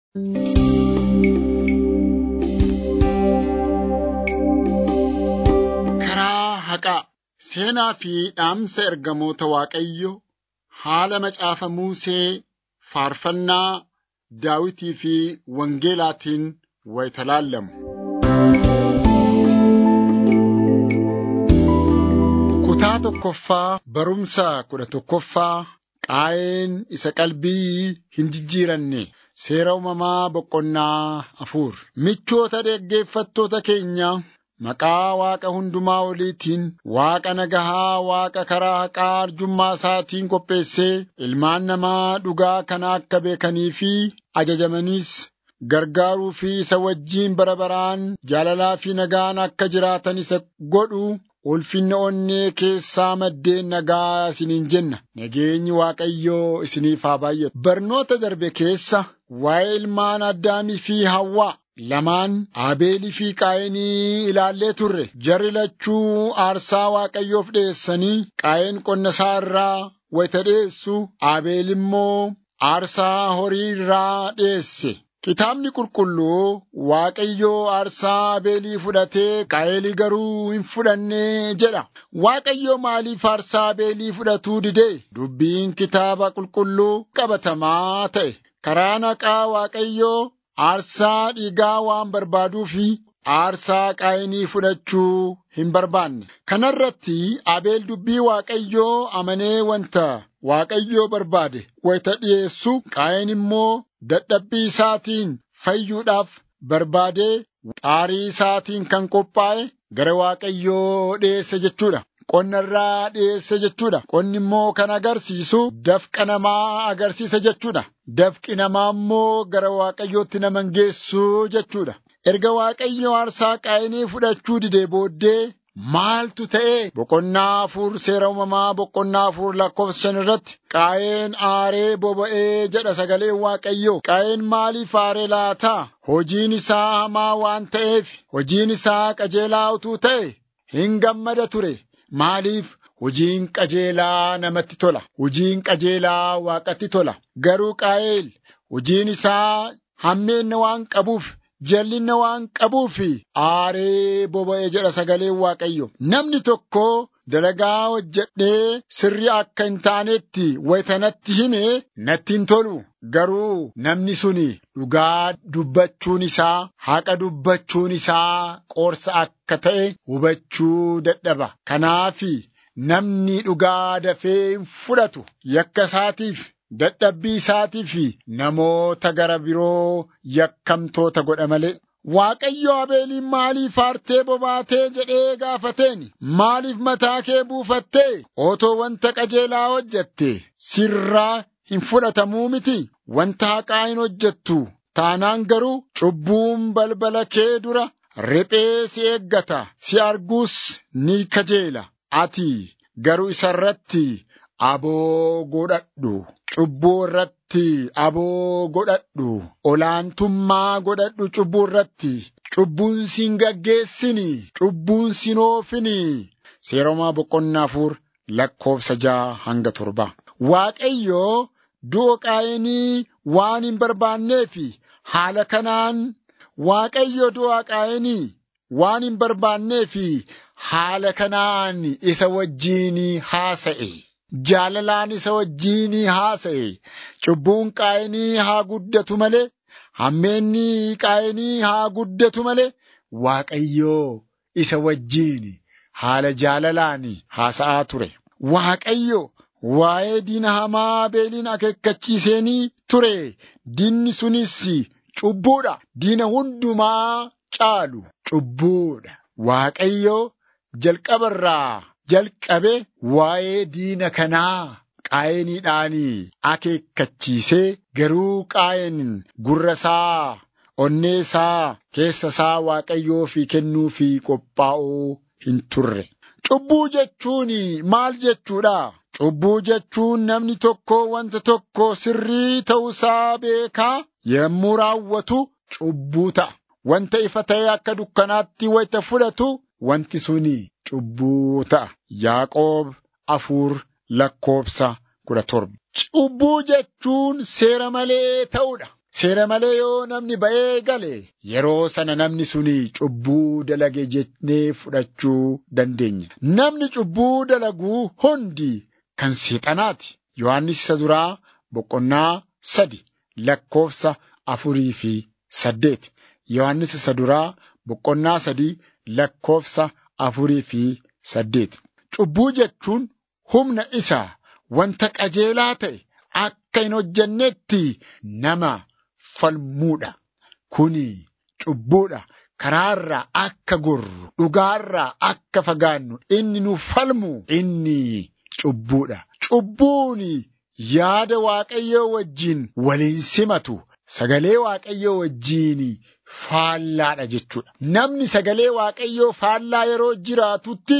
Karaa haqaa seenaa fi dhaamsa ergamoota Waaqayyo haala macaafa Musee faarfannaa Daawitii fi Wangeelaatiin wayita laallamu. Kutaa tokkoffaa barumsa kudha tokkoffaa Qaayeen isa qalbii hin jijjiiranne seera uumamaa boqonnaa afur. Michoota dhaggeeffattoota keenya maqaa Waaqa hundumaa oliitiin Waaqa nagahaa Waaqa karaa haqaa arjummaa isaatiin qopheessee ilmaan namaa dhugaa kana akka beekanii fi ajajamaniis gargaaruu fi isa wajjiin bara baraan jaalalaa fi nagaan akka jiraatan isa godhu ulfinna onnee keessaa maddeen nagaa isiniin jenna. Nageenyi Waaqayyoo isiniif haa baay'atu. Barnoota darbe keessa waa'ee ilmaan Addaamii fi Hawwaa lamaan Abeelii fi Qaayinii ilaallee turre. Jarri lachuu aarsaa Waaqayyoof dhiyeessanii Qaayeen qonna isaa irraa wayita dhiyeessu Abeel immoo aarsaa horii irraa dhiyeesse. Kitaabni qulqulluu Waaqayyoo aarsaa Abeelii fudhatee Qaayinii garuu hin fudhanne jedha. Waaqayyoo maaliif aarsaa Abeelii fudhatuu didee? Dubbiin kitaaba qulqulluu qabatamaa ta'e. Karaa haqaa Waaqayyoo aarsaa dhiigaa waan barbaaduu fi aarsaa qaayinii fudhachuu hin barbaanne. Kana irratti Abeel dubbii Waaqayyoo amanee wanta Waaqayyoo barbaade wayita dhiyeessu qaayin immoo dadhabbii isaatiin fayyuudhaaf barbaadee xaarii isaatiin kan qophaa'e gara Waaqayyoo dhiyeesse jechuudha. Qonna irraa dhiyeesse jechuudha. Qonni immoo kan agarsiisu dafqa namaa agarsiisa jechuudha. Dafqi namaa immoo gara Waaqayyootti nama geessu jechuudha. Erga Waaqayyo aarsaa qaayinii fudhachuu didee booddee maaltu ta'e? Boqonnaa afur seera uumamaa boqonnaa afur lakkoofsa shan irratti qaayeen aaree boba'ee jedha sagaleen Waaqayyoo. Qaayeen maaliif aaree laata? Hojiin isaa hamaa waan ta'eef, hojiin isaa qajeelaa utuu ta'e hin gammada ture. Maaliif? Hojiin qajeelaa namatti tola. Hojiin qajeelaa waaqatti tola. Garuu qaayeel hojiin isaa hammeenna waan qabuuf jallinna waan qabuuf aaree boba'e jedha sagaleen Waaqayyo. Namni tokko dalagaa hojjedhee sirrii akka hin taanetti wayitanatti hime natti hin tolu. Garuu namni suni dhugaa dubbachuun isaa haqa dubbachuun isaa qorsa akka ta'e hubachuu dadhaba. Kanaafi namni dhugaa dafee hin fudhatu yakka isaatiif dadhabbii isaatiif namoota gara biroo yakkamtoota godha malee. Waaqayyo Abeeliin maaliif aartee bobaatee jedhee gaafateen maaliif mataa kee buufattee otoo wanta qajeelaa hojjette sirraa hin fudhatamuu miti wanta haqaa hin hojjettu taanaan garuu cubbuun balbala kee dura riphee si eeggata si arguus ni kajeela ati garuu isa irratti aboo godhadhu cubbuu irratti aboo godhadhu olaantummaa godhadhu cubbuu irratti cubbuun siin gaggeessini cubbuun siin oofini seeromaa boqonnaa afur lakkoofsa ja'a hanga torba waaqayyo du'a qaayinii waan hin barbaanneef haala kanaan waaqayyo du'a qaayinii waan hin barbaanneef haala kanaan isa wajjiin haasa'e. Jaalalaan isa wajjiin haasa'e. Cubbuun qaayinii haa guddatu malee, hammeenni qaayinii haa guddatu malee, Waaqayyoo isa wajjiin haala jaalalaan haasa'aa ture. Waaqayyo waa'ee diina hamaa Abeeliin akeekkachiiseenii ture. Diinni sunis cubbuudha. Diina hundumaa caalu cubbuudha. Waaqayyo jalqabarraa jalqabe waa'ee diina kanaa qaayiniidhaan akeekkachiisee garuu qaayin gurra isaa onnee isaa keessa isaa waaqayyoo fi kennuu fi qophaa'uu hin turre. Cubbuu jechuun maal jechuudha? Cubbuu jechuun namni tokko wanta tokko sirrii ta'uusaa beekaa yommuu raawwatu cubbuu ta'a. Wanta ifa ta'e akka dukkanaatti wayita fudhatu wanti suni cubbuu ta'a. Yaaqoob afur lakkoofsa kudha torba. Cubbuu jechuun seera malee ta'uudha. seera malee yoo namni ba'ee gale yeroo sana namni suni cubbuu dalage jennee fudhachuu dandeenya. Namni cubbuu dalagu hundi kan seexanaati. Yohaannis isa duraa boqonnaa sadi lakkoofsa afurii fi saddeet. Yohaannis isa duraa boqonnaa sadii lakkoofsa afurii fi saddeet. Cubbuu jechuun humna isaa wanta qajeelaa ta'e akka hin hojjennetti nama falmuudha. Kuni cubbuudha. Karaarraa akka gorru, dhugaarraa akka fagaannu inni nu falmu inni cubbuudha. Cubbuun yaada Waaqayyoo wajjin waliin simatu sagalee Waaqayyoo wajjin faallaadha jechuudha. Namni sagalee Waaqayyoo faallaa yeroo jiraatutti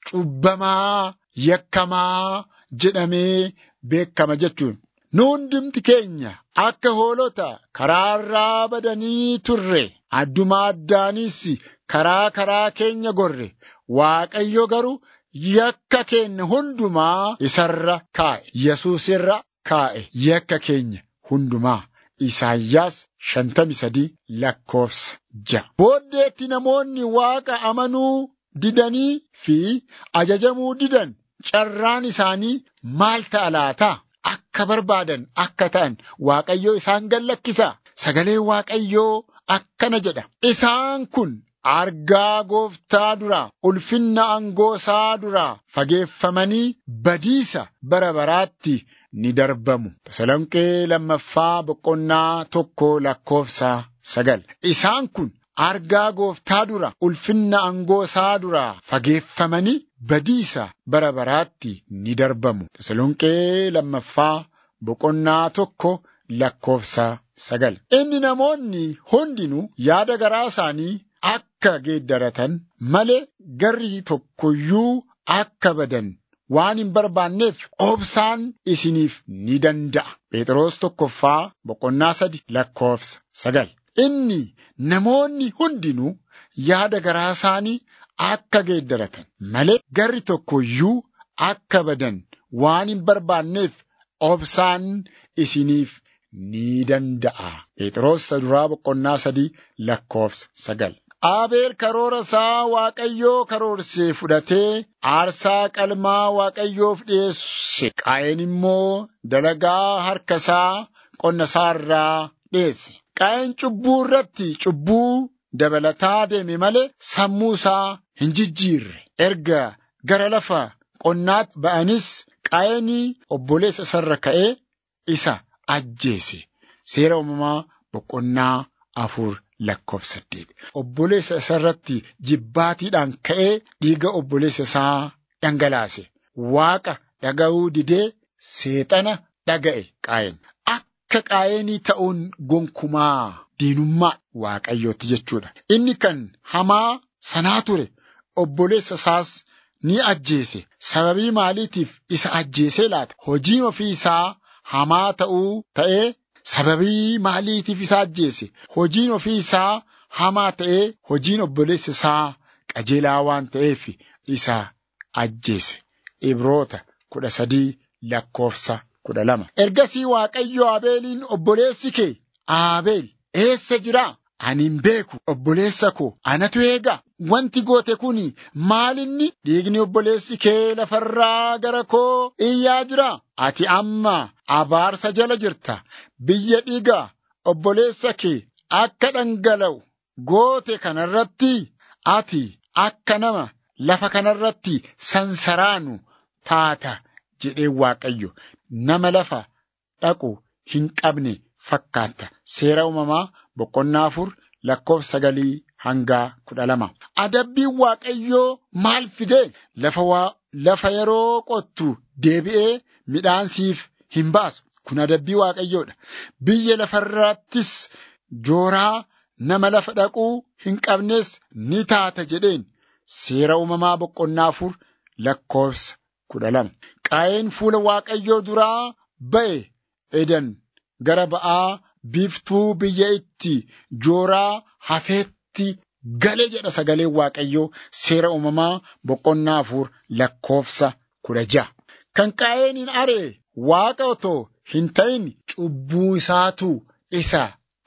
cubbamaa yakkamaa jedhamee beekama jechuun. Nu hundumti keenya akka hoolota karaarraa badanii turre adduma addaanis karaa karaa keenya gorre Waaqayyo garuu yakka keenya hundumaa isarra kaa'e Yesuus irra kaa'e yakka keenya hundumaa. Isaayyaas shantami sadii lakkoofsa ja'a. Booddeetti namoonni Waaqa amanuu didanii fi ajajamuu didan carraan isaanii maal ta'a laata? Akka barbaadan akka ta'an Waaqayyoo isaan gallakkisa. Sagaleen Waaqayyoo akkana jedha. Isaan kun argaa gooftaa duraa ulfinna angoosaa duraa fageeffamanii badiisa bara baraatti ni darbamu. Tasalonqee lammaffaa boqonnaa tokko lakkoofsa sagal. Isaan kun argaa gooftaa dura ulfinna angoosaa duraa fageeffamanii badiisa bara baraatti ni darbamu. Tasalonqee lammaffaa boqonnaa tokko lakkoofsa sagal. Inni namoonni hundinuu yaada garaa isaanii akka geeddaratan malee garri tokkoyyuu akka badan waan hin barbaanneef obsaan isiniif ni danda'a. Phexros tokkoffaa boqonnaa sadi lakkoofsa sagal. Inni namoonni hundinuu yaada garaa isaanii akka geeddaratan malee garri tokkoyyuu akka badan waan hin barbaanneef obsaan isiniif ni danda'a. Phexros duraa boqonnaa sadii lakkoofsa sagal. Abeel karoora isaa Waaqayyoo karoorsee fudhatee aarsaa qalmaa Waaqayyoof dhiyeesse. Qaayeen immoo dalagaa harka isaa qonna isaa irraa dhiyeesse. Qaayeen cubbuu irratti cubbuu dabalataa deeme malee sammuu isaa hin jijjiirre. Erga gara lafa qonnaatti ba'anis qaayeenii obboleessa isarra ka'ee isa ajjeese. Seera uumamaa boqonnaa afur lakkoofsa saddeet. Obboleessa isarratti jibbaatiidhaan ka'ee dhiiga obboleessa isaa dhangalaase. Waaqa dhaga'uu didee seexana dhaga'e qaayeen. Akka qaayeenii ta'uun gonkumaa diinummaa waaqayyooti jechuudha. Inni kan hamaa sanaa ture obboleessa isaas ni ajjeese. Sababii maaliitiif isa ajjeesee laata? Hojiin ofii isaa hamaa ta'uu ta'ee sababii maaliitiif isa ajjeese? Hojiin ofii isaa hamaa ta'ee hojiin obboleessa isaa qajeelaa waan ta'eef isa ajjeese. Ibroota kudha sadii lakkoofsa kudha lama. Ergasii Waaqayyo Abeeliin obboleessi kee Abeel eessa jiraa? Ani hin beeku obboleessa koo anatu eega. Wanti goote kun maalinni dhiigni obboleessi kee lafarraa gara koo iyyaa jira. Ati amma abaarsa jala jirta. Biyya dhiiga obboleessa kee akka dhangala'u goote kanarratti ati akka nama lafa kanarratti sansaraanu taata jedhee Waaqayyo nama lafa dhaqu hin qabne fakkaata. Seera uumamaa boqonnaa afur lakkoofsa sagalii hanga kudha lama. Adabbiin Waaqayyoo maal fidee lafa waa lafa yeroo qottu deebi'ee midhaan siif hin baasu. Kun adabbii Waaqayyoodha. Biyya lafarrattis jooraa nama lafa dhaquu hin qabnes ni taata jedheen. Seera uumamaa boqonnaa afur lakkoofsa kudha lama. Qaayeen fuula Waaqayyoo duraa ba'e edan gara ba'aa biiftuu biyya itti jooraa hafeetti gale jedha sagaleen Waaqayyoo seera uumamaa boqonnaa afur lakkoofsa kudha ja'a. Kan qaayeen hin aree Waaqa otoo hin ta'in cubbuu isaatu isa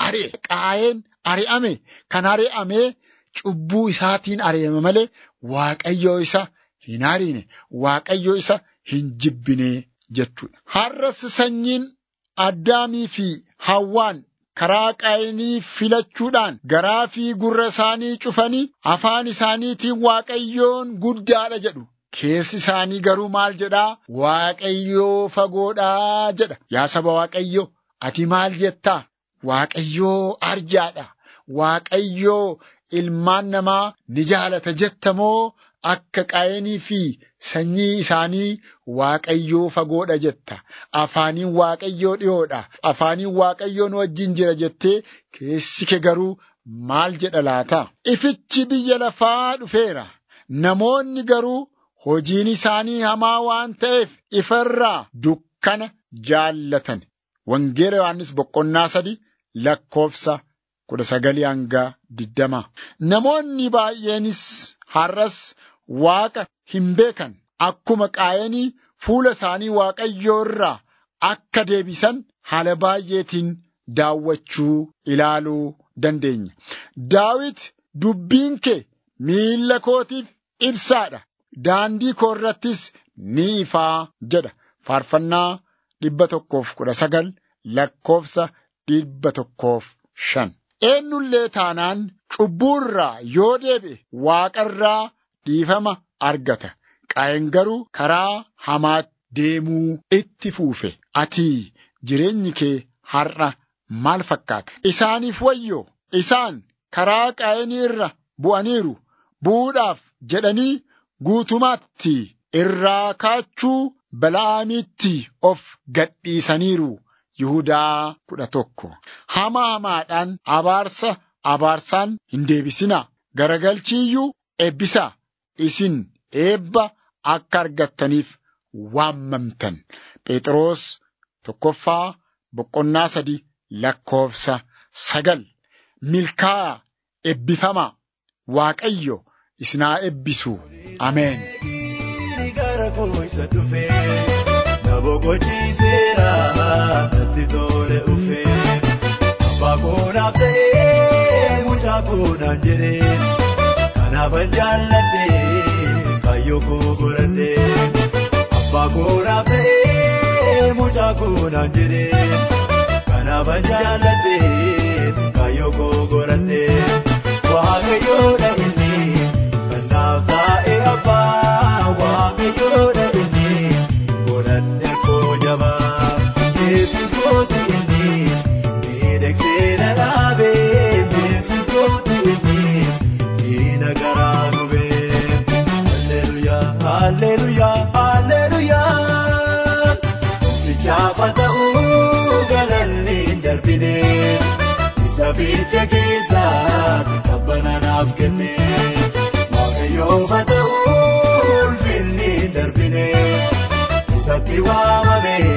ari'e. Qaayeen ari'ame kan ari'amee cubbuu isaatiin ari'ame malee Waaqayyoo isa hin ariine, Waaqayyoo isa hin jibbine jechuudha. Har'as sanyiin Addaamii fi Hawwaan karaa qaayinii filachuudhaan garaa fi gurra isaanii cufanii afaan isaaniitiin Waaqayyoon guddaadha jedhu. Keessi isaanii garuu maal jedhaa? Waaqayyoo fagoodhaa jedha. Yaa saba Waaqayyoo, ati maal jettaa? Waaqayyoo arjaadha. Waaqayyoo ilmaan namaa ni jaalata jetta moo akka qaayinii fi sanyii isaanii Waaqayyoo fagoodha jetta. Afaaniin Waaqayyoo dhiyoodha. Afaaniin Waaqayyoo nu wajjin jira jettee keessi kee garuu maal jedha laata? Ifichi biyya lafaa dhufeera. Namoonni garuu hojiin isaanii hamaa waan ta'eef ifarraa dukkana jaallatan. Wangeela Yohaannis boqonnaa sadi lakkoofsa kudha sagalii hanga digdama. Namoonni baay'eenis har'as Waaqa hin beekan akkuma qaayanii fuula isaanii Waaqayyoo irraa akka deebisan haala baay'eetiin daawwachuu ilaaluu dandeenya. Daawit dubbiin kee miilla kootiif ibsaadha. Daandii koo irrattis ni ifaa jedha. Faarfannaa dhibba tokkoof kudha sagal lakkoofsa dhibba tokkoof shan. Eenyullee taanaan cubbuurraa yoo deebi'e waaqarraa dhiifama argata. Qaayeen garuu karaa hamaatti deemuu itti fuufe. Ati jireenyi kee har'a maal fakkaata? Isaaniif wayyoo isaan karaa qaayinii irra bu'aniiru bu'uudhaaf jedhanii guutumaatti irraa kaachuu bala'aamiitti of gadhiisaniiru. Yihudaa kudha tokko. Hamaa hamaadhaan abaarsa abaarsaan hin deebisinaa. Garagalchiiyyuu eebbisaa. Isin eebba akka argattaniif waammamtan. Phexros tokkoffaa boqonnaa sadi lakkoofsa sagal. Milkaa eebbifamaa. Waaqayyo isinaa eebbisu. Ameen. Boqochiiseera natti tole ufee abbaa koonaaf ta'ee mucaa koonaan jedhee kanaafan jaalladhee kaayyoo koo godhadhee abbaa koonaaf ta'ee mucaa koonaan jedhee kanaafan jaalladhee kaayyoo koo godhadhee waaqayyoodha inni kan naaf taa'e abbaa waaqayyoodha inni. Yesus kootu inni miidhagsee na dhaabee Yesus kootu inni diina garaa gubee Halleluyaa Halleluyaa Halleluyaa Bichaafa ta'uu galanni hin darbine isa biyya keessaa qabbana naaf kenne Waaqayyoofa ta'uu ulfinni hin darbine isatti waamamee.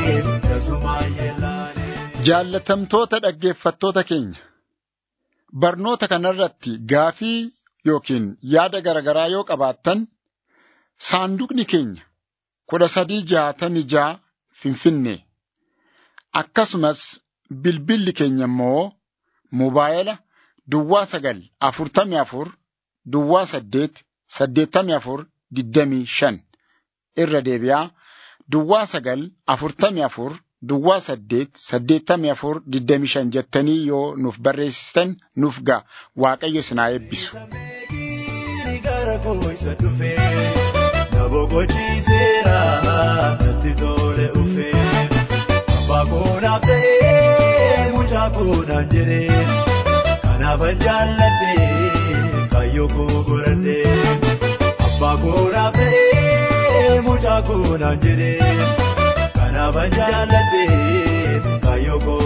Jaallatamtoota dhaggeeffattoota keenya barnoota kanarratti gaafii yookiin yaada garaagaraa yoo qabaattan saanduqni keenya kudha sadii jaatamii jaa finfinnee akkasumas bilbilli keenya immoo mobaayila duwwaa sagal afurtamii afur duwwaa saddeet saddeettamii afur digdamii shan irra deebi'aa duwwaa sagal afurtamii afur. Duwwaa saddeet saddeettamii afur digdamii shan jettanii yoo nuuf barreessitan nuuf ga'a waaqayyo sinaa eebbisu. Gara koo isa dhufee na boqochiiseera natti tole ufee abbaa koonaaf ta'ee mucaa koonaan jedhee kanaafan jaalladhee kaayyoo koo godhadhee abbaa koonaaf ta'ee mucaa koonaan jedhee. Kanaafan jaalladhee kaayyoo koo